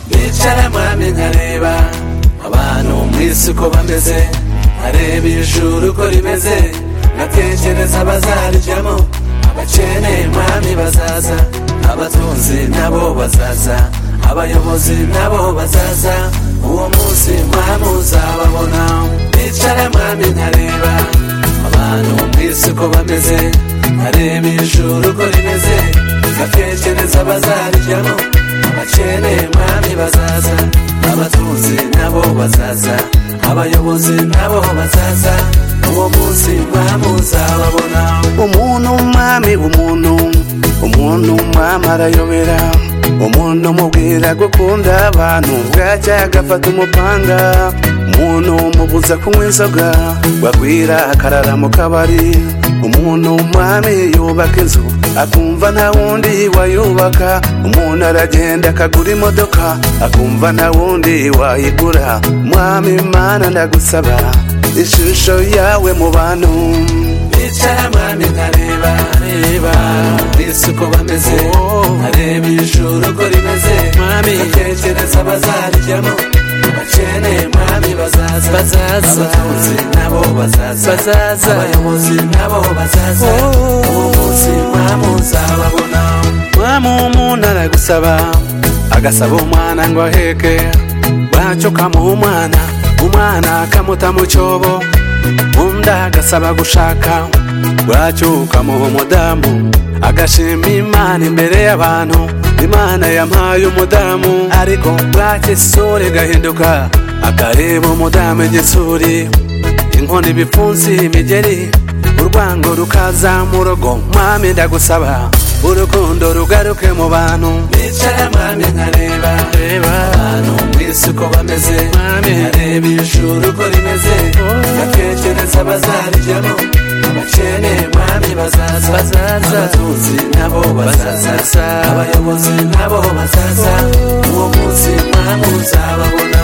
nicara mwamenya areba abantu mu isi uko bameze areba ijuru uko rimeze ngatekereza abazarijyamo abakene mwami bazaza abatunzi nabo bazaza abayobozi nabo bazaza uwo munsi mwami uzababona nicara mwami nkareba abantu mu isi uko bameze areba ijuru uko rimeze ngatekereza abazarijyamo abakene mwami bazaza abatunzi nabo bazaza abayobozi nabo bazaza uwo munsi mwami uzababona umuntu umwami w'umuntu umuntu umwami arayobera umuntu umubwira gukunda abantu bwacya agafata umupanga umuntu umubuza kunywa inzoga wagwira akarara mu kabari umuntu umwami yubaka inzu akumva nta wundi wayubaka umuntu aragenda akagura imodoka akumva nta wundi wayigura mwami mana ndagusaba ishusho yawe mu bantu bicara mwami nkareba reba isi uko bameze areba ijuru uko rimeze mwami atekereza abazarijyamo abakene mwami bazaza bazaza abatunzi nabo bazaza bazaza abayobozi nabo bazaza uwo munsi mwami uzababona mwami umuntu aragusaba agasaba umwana ngo aheke bwacyo kamuha umwana umwana akamuta mu cyobo undi agasaba gushaka bwacyo ukamuha umudamu agashima imana imbere y'abantu imana yampaye umudamu ariko bwacyo isura igahinduka akareba umudamu igisuri inkoni ibipfunsi imigeri urwango rukazamura ugo mwami ndagusaba urukundo rugaruke mu bantu bicara mwami nkareba reba abantu mu isi uko bameze mwami nkareba ijuru uko rimeze ndatekereza abazarijyamo abakene mwami bazaza bazaza abatunzi nabo bazaza abayobozi nabo bazaza uwo munsi mwami uzababona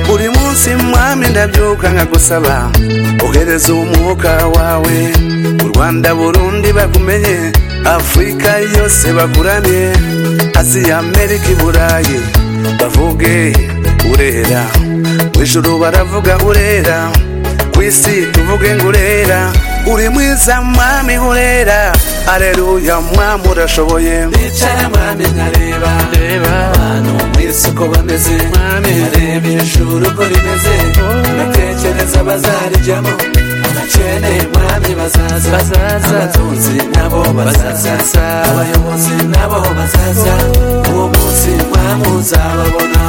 buri munsi mwami ndabyuka nkagusaba ohereza umwuka wawe u rwanda burundi bagumenye afurika yose bakuramye aziya amerika i burayi bavuge urera mu ijuru baravuga urera ku isi tuvuge ngo urera uri mwiza mwami urera areruya mwami urashoboye bicara mwami nkareba reba abantu mu isi uko bameze mwami areba ijuru uko rimeze ndatekereza bazarijyamo abakene mwami bazaza bazaza abatunzi nabo bazaza abayobozi nabo bazaza uwo munsi mwami uzababona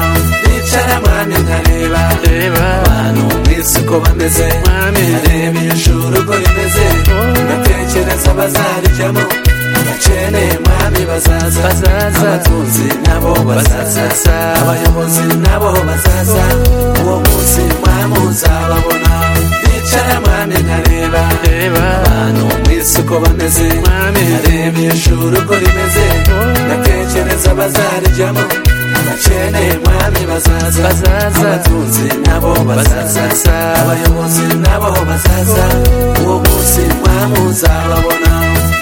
bicara mwami nkareba reba abantu mu isi uko bameze mwami areba ijuru uko rimeze ndatekereza bazarijyamo abakene mwami bazaza bazaza abatunzi nabo bazaza abayobozi nabo bazaza uwo munsi mwami uzababona bicara mwami nkareba reba abantu mu isi uko bameze mwami areba ijuru uko rimeze ndatekereza bazarijyamo abakene mwami bazaza bazaza abatunzi nabo bazaza abayobozi nabo bazaza uwo munsi mwami uzababona